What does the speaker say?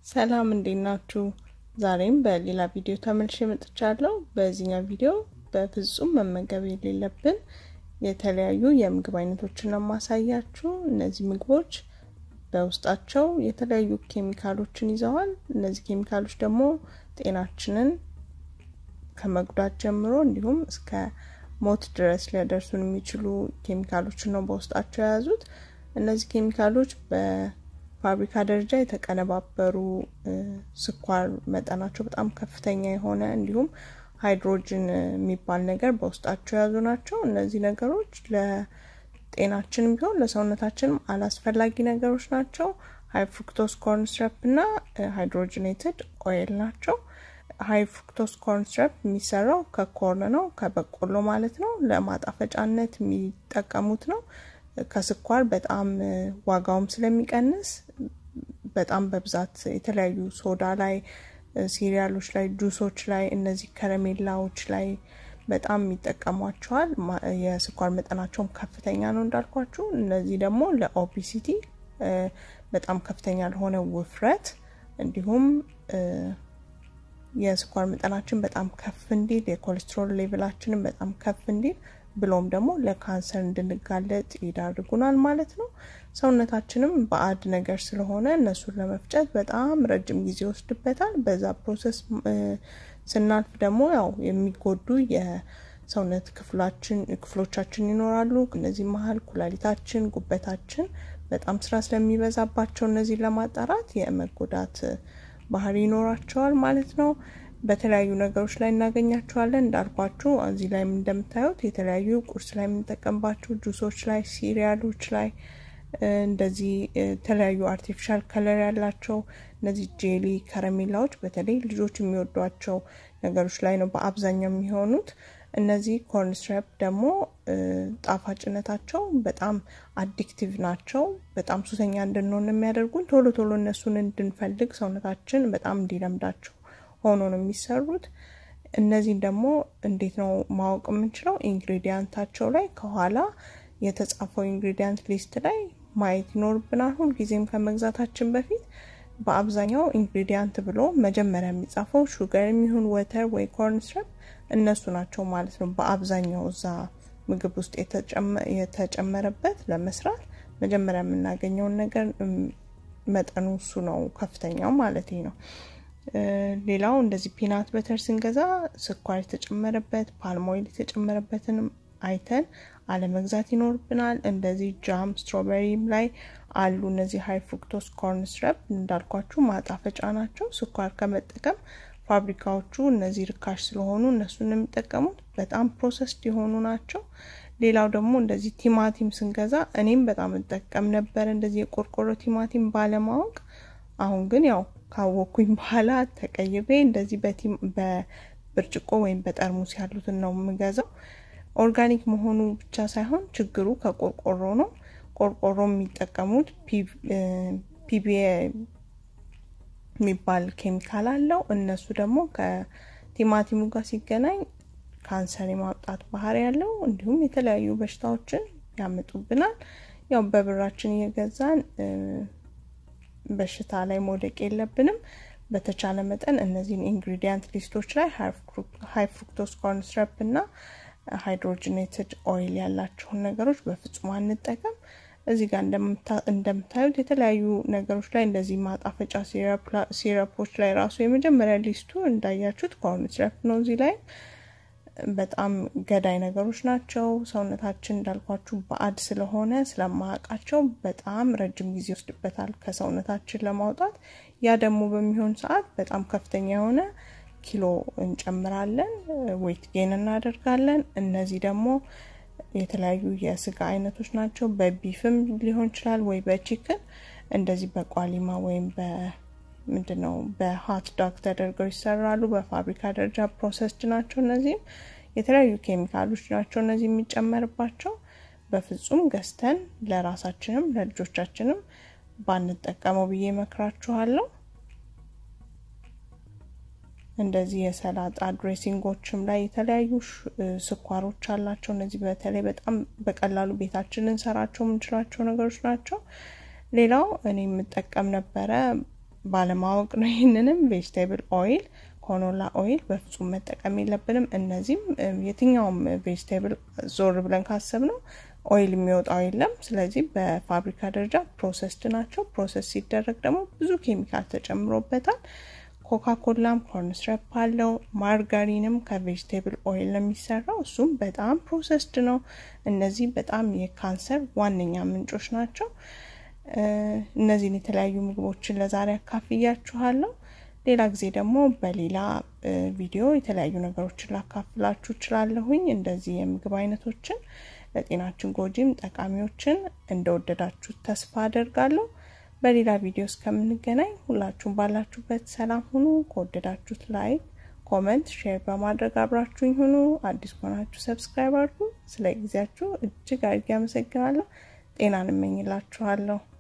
ሰላም እንዴት ናችሁ? ዛሬም በሌላ ቪዲዮ ተመልሼ መጥቻለሁ። በዚህኛው ቪዲዮ በፍጹም መመገብ የሌለብን የተለያዩ የምግብ አይነቶችን ነው የማሳያችሁ። እነዚህ ምግቦች በውስጣቸው የተለያዩ ኬሚካሎችን ይዘዋል። እነዚህ ኬሚካሎች ደግሞ ጤናችንን ከመጉዳት ጀምሮ እንዲሁም እስከ ሞት ድረስ ሊያደርሱን የሚችሉ ኬሚካሎችን ነው በውስጣቸው የያዙት። እነዚህ ኬሚካሎች በፋብሪካ ደረጃ የተቀነባበሩ ስኳር መጠናቸው በጣም ከፍተኛ የሆነ እንዲሁም ሃይድሮጅን የሚባል ነገር በውስጣቸው የያዙ ናቸው። እነዚህ ነገሮች ለጤናችንም ቢሆን ለሰውነታችንም አላስፈላጊ ነገሮች ናቸው። ሀይ ፍሩክቶስ ኮርን ሲረፕ እና ሃይድሮጅኔትድ ኦይል ናቸው። ሀይ ፍሩክቶስ ኮርን ሲረፕ የሚሰራው ከኮርን ነው፣ ከበቆሎ ማለት ነው። ለማጣፈጫነት የሚጠቀሙት ነው። ከስኳር በጣም ዋጋውም ስለሚቀንስ በጣም በብዛት የተለያዩ ሶዳ ላይ፣ ሲሪያሎች ላይ፣ ጁሶች ላይ፣ እነዚህ ከረሜላዎች ላይ በጣም ይጠቀሟቸዋል። የስኳር መጠናቸውም ከፍተኛ ነው እንዳልኳችሁ። እነዚህ ደግሞ ለኦቢሲቲ በጣም ከፍተኛ ለሆነ ውፍረት እንዲሁም የስኳር መጠናችን በጣም ከፍ እንዲል የኮሌስትሮል ሌቭላችንን በጣም ከፍ እንዲል ብሎም ደግሞ ለካንሰር እንድንጋለጥ ይዳርጉናል ማለት ነው። ሰውነታችንም ባዕድ ነገር ስለሆነ እነሱን ለመፍጨት በጣም ረጅም ጊዜ ይወስድበታል። በዛ ፕሮሰስ ስናልፍ ደግሞ ያው የሚጎዱ የሰውነት ክፍላችን ክፍሎቻችን ይኖራሉ። እነዚህ መሀል ኩላሊታችን፣ ጉበታችን በጣም ስራ ስለሚበዛባቸው እነዚህን ለማጣራት የመጎዳት ባህሪ ይኖራቸዋል ማለት ነው። በተለያዩ ነገሮች ላይ እናገኛቸዋለን። እንዳልኳችሁ እዚህ ላይ እንደምታዩት የተለያዩ ቁርስ ላይ የምንጠቀምባቸው ጁሶች ላይ፣ ሲሪያሎች ላይ እንደዚህ የተለያዩ አርቲፊሻል ከለር ያላቸው እነዚህ ጄሊ ከረሜላዎች በተለይ ልጆች የሚወዷቸው ነገሮች ላይ ነው በአብዛኛው የሚሆኑት። እነዚህ ኮርን ሲረፕ ደግሞ ጣፋጭነታቸው በጣም አዲክቲቭ ናቸው። በጣም ሱሰኛ እንድንሆን የሚያደርጉን ቶሎ ቶሎ እነሱን እንድንፈልግ ሰውነታችን በጣም እንዲለምዳቸው ሆኖ ነው የሚሰሩት። እነዚህን ደግሞ እንዴት ነው ማወቅ የምንችለው? ኢንግሪዲያንታቸው ላይ ከኋላ የተጻፈው ኢንግሪዲያንት ሊስት ላይ ማየት ይኖርብናል። ሁልጊዜም ከመግዛታችን በፊት በአብዛኛው ኢንግሪዲያንት ብሎ መጀመሪያ የሚጻፈው ሹገር የሚሆን ወተር ወይ ኮርን ሲረፕ እነሱ ናቸው ማለት ነው። በአብዛኛው እዛ ምግብ ውስጥ የተጨመረበት ለመስራት መጀመሪያ የምናገኘውን ነገር መጠኑ እሱ ነው ከፍተኛው ማለት ነው። ሌላው እንደዚህ ፒናት በተር ስንገዛ ስኳር የተጨመረበት ፓልሞይል የተጨመረበትንም አይተን አለመግዛት ይኖርብናል። እንደዚህ ጃም ስትሮበሪም ላይ አሉ እነዚህ ሀይ ፍሩክቶስ ኮርን ሲረፕ እንዳልኳችሁ ማጣፈጫ ናቸው። ስኳር ከመጠቀም ፋብሪካዎቹ እነዚህ ርካሽ ስለሆኑ እነሱን የሚጠቀሙት በጣም ፕሮሰስድ የሆኑ ናቸው። ሌላው ደግሞ እንደዚህ ቲማቲም ስንገዛ እኔም በጣም እጠቀም ነበር እንደዚህ የቆርቆሮ ቲማቲም ባለማወቅ። አሁን ግን ያው ካወኩኝ በኋላ ተቀይሬ እንደዚህ በብርጭቆ ወይም በጠርሙስ ያሉትን ነው የምገዛው። ኦርጋኒክ መሆኑ ብቻ ሳይሆን ችግሩ ከቆርቆሮ ነው። ቆርቆሮ የሚጠቀሙት ፒቢኤ የሚባል ኬሚካል አለው። እነሱ ደግሞ ከቲማቲሙ ጋር ሲገናኝ ካንሰር የማውጣት ባህሪ ያለው እንዲሁም የተለያዩ በሽታዎችን ያመጡብናል። ያው በብራችን እየገዛን በሽታ ላይ መውደቅ የለብንም። በተቻለ መጠን እነዚህን ኢንግሪዲያንት ሊስቶች ላይ ሀይ ፍሩክቶስ ኮርን ሲረፕ እና ሃይድሮጅኔትድ ኦይል ያላቸውን ነገሮች በፍጹም አንጠቀም። እዚህ ጋር እንደምታዩት የተለያዩ ነገሮች ላይ እንደዚህ ማጣፈጫ ሲረፖች ላይ ራሱ የመጀመሪያ ሊስቱ እንዳያችሁት ኮርን ሲረፕ ነው። እዚህ ላይ በጣም ገዳይ ነገሮች ናቸው። ሰውነታችን እንዳልኳችሁ ባዕድ ስለሆነ ስለማያውቃቸው በጣም ረጅም ጊዜ ይወስድበታል ከሰውነታችን ለማውጣት። ያ ደግሞ በሚሆን ሰዓት በጣም ከፍተኛ የሆነ ኪሎ እንጨምራለን፣ ዌይት ጌን እናደርጋለን። እነዚህ ደግሞ የተለያዩ የስጋ አይነቶች ናቸው። በቢፍም ሊሆን ይችላል ወይ በቺክን እንደዚህ በቋሊማ ወይም ምንድን ነው በሀት ዳግ ተደርገው ይሰራሉ። በፋብሪካ ደረጃ ፕሮሰስድ ናቸው። እነዚህም የተለያዩ ኬሚካሎች ናቸው እነዚህ የሚጨመርባቸው። በፍጹም ገዝተን ለራሳችንም ለልጆቻችንም ባንጠቀመው ብዬ መክራችኋለሁ። እንደዚህ የሰላጣ ድሬሲንጎችም ላይ የተለያዩ ስኳሮች አላቸው። እነዚህ በተለይ በጣም በቀላሉ ቤታችን ልንሰራቸው የምንችላቸው ነገሮች ናቸው። ሌላው እኔ የምጠቀም ነበረ ባለማወቅ ነው። ይህንንም ቬጅቴብል ኦይል ኮኖላ ኦይል በፍጹም መጠቀም የለብንም። እነዚህም የትኛውም ቬጅቴብል ዞር ብለን ካሰብ ነው ኦይል የሚወጣው የለም። ስለዚህ በፋብሪካ ደረጃ ፕሮሰስድ ናቸው። ፕሮሰስ ሲደረግ ደግሞ ብዙ ኬሚካል ተጨምሮበታል። ኮካ ኮላም ኮርንስረፕ አለው። ማርጋሪንም ከቬጅቴብል ኦይል ነው የሚሰራው። እሱም በጣም ፕሮሰስድ ነው። እነዚህ በጣም የካንሰር ዋነኛ ምንጮች ናቸው። እነዚህን የተለያዩ ምግቦችን ለዛሬ አካፍያችኋለሁ። ሌላ ጊዜ ደግሞ በሌላ ቪዲዮ የተለያዩ ነገሮችን ላካፍላችሁ እችላለሁኝ። እንደዚህ የምግብ አይነቶችን ለጤናችን ጎጂም ጠቃሚዎችን እንደወደዳችሁት ተስፋ አደርጋለሁ። በሌላ ቪዲዮ እስከምንገናኝ ሁላችሁም ባላችሁበት ሰላም ሁኑ። ከወደዳችሁት ላይክ፣ ኮመንት፣ ሼር በማድረግ አብራችሁኝ ሁኑ። አዲስ ከሆናችሁ ሰብስክራይብ አድርጉ። ስለ ጊዜያችሁ እጅግ አድርጌ አመሰግናለሁ። ጤናን እመኝላችኋለሁ።